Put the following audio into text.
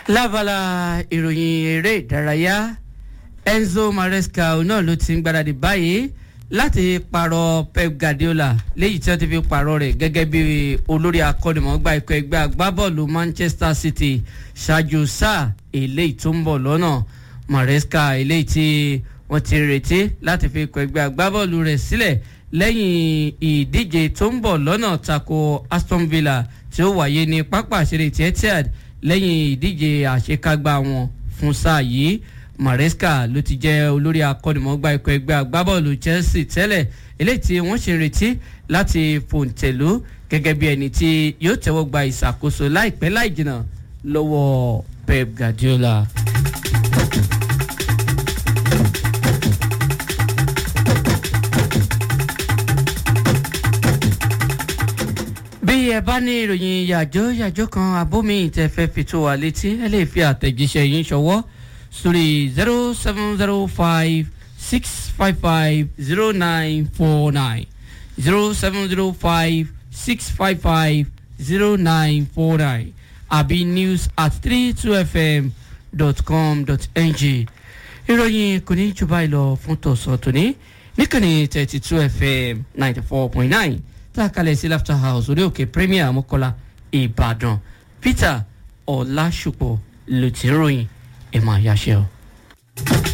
lábala ìròyìn eré ìdárayá enzo maresca náà ló ti ń gbáradì báyìí láti pààrọ̀ pep guardiola léyìí tí wọ́n ti fi pààrọ̀ rẹ̀ gẹ́gẹ́ bí olórí akọ́nimọ̀ọ́gbá ikọ̀ ẹgbẹ́ agbábọ́ọ̀lù manchester city ṣáájú sáà eléyìí tó ń bọ̀ lọ́nà maresca eléyìí tí wọ́n ti retí láti fi ikọ̀ ẹgbẹ́ agbábọ́ọ̀lù rẹ̀ sílẹ̀ lẹ́yìn ìdíje tó ń bọ̀ lọ́nà tako aston villa tí ó wáyé ní pápá àṣírí etihad lẹ́yìn ìdíje àṣekágbá wọn fún sáà yìí maresca ló ti jẹ́ olórí akọ́nimọ̀ọ́gbá ikọ̀ ẹgbẹ́ agbábọ́ọ̀lù chelsea tẹ́lẹ̀ eléyìí tí wọ́n ṣe ń retí láti fòǹtẹ̀lú gẹ́gẹ́ bí ẹni tí yóò tẹ́wọ́ gba ìṣàkóso láìpẹ́ láì jìnnà lọ́wọ́ pep guardiola. bí ẹ bá ní ìròyìn yàjó yàjó kan abómi ìtẹ̀fẹ́ fi tó wa létí ẹ lè fi àtẹ̀jíṣẹ́ yín ṣọwọ́ sórí zero seven zero five six five five zero nine four nine zero seven zero five six five five zero nine four nine àbí news at three two fm dot com dot ng ìròyìn kò ní jù báyìí lọ fún tọ̀sán tòní níkànnì thirty two fm ninety four point nine tá a kalẹ̀ sí laughter house orí òkè premier mọ́kọ́lá ìbàdàn peter ọ̀làṣùpọ̀ ló ti ń ròyìn ẹ̀ máa yáṣẹ́ o.